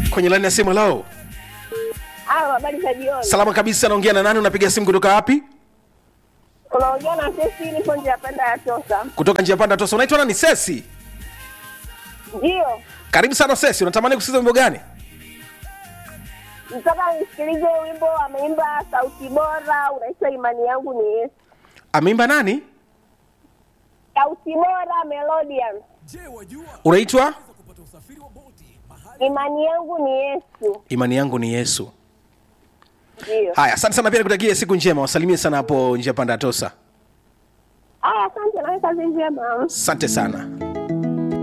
kwenye laini ya simu lao Halo, habari za jioni. salama kabisa naongea na nani unapiga simu kutoka wapi Unaongea na sisi nipo nje ya panda ya Tosa. kutoka njia panda tosa unaitwa nani sesi Ndio. karibu sana sesi unatamani kusikiza wimbo gani Nataka nisikilize wimbo ameimba sauti bora unaitwa imani yangu ni Yesu. ameimba nani Sauti bora Melodian. unaitwa Imani yangu ni Yesu. imani yangu ni yesu Ndio. haya asante sana pia nikutakie siku njema wasalimie sana hapo njia panda ya tosa Aya, asante na kazi njema. asante sana